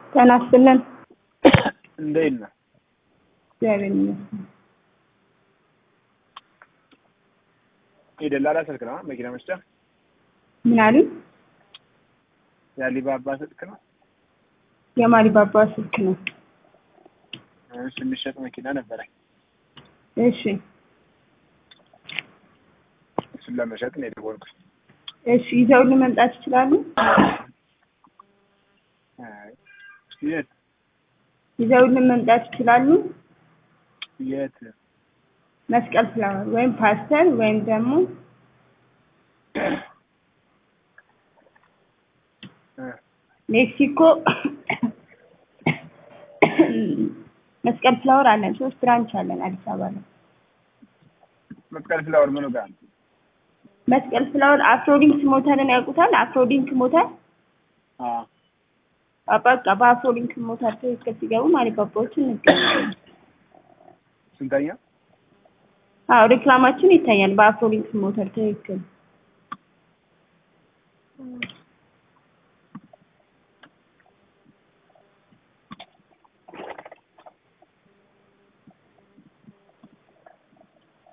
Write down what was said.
ጤና ይስጥልን። እንዴት ነህ? እግዚአብሔር ይመስገን። የደላላ ስልክ ነው መኪና መስጫ ምን አሉኝ? የአሊባባ ስልክ ነው። የማሊባባ ስልክ ነው። እሺ፣ የሚሸጥ መኪና ነበረኝ። እሺ እሱን ለመሸጥ ነው የደወልኩት። እሺ፣ ይዘውልን መምጣት ይችላሉ? አይ፣ የት ይዘውልን መምጣት ይችላሉ? የት? መስቀል ፍላወር ወይም ፓስተር ወይም ደግሞ እ ሜክሲኮ መስቀል ፍላወር አለን። ሶስት ብራንች አለን አዲስ አበባ ላይ። መስቀል ፍላወር ምኑ ጋር ነው? መስቀል ፍላወር አፍሮሊንክስ ሞተርን ያውቁታል? አፍሮሊንክ ሞተር አዎ በቃ በአፍሮሊንክ ሞተር ትክክል ሲገቡ ማሊባባዎችን እንገኛለን። ስንተኛ? አዎ ሬክላማችን ይታያል። በአፍሮሊንክ ሞተር ትክክል።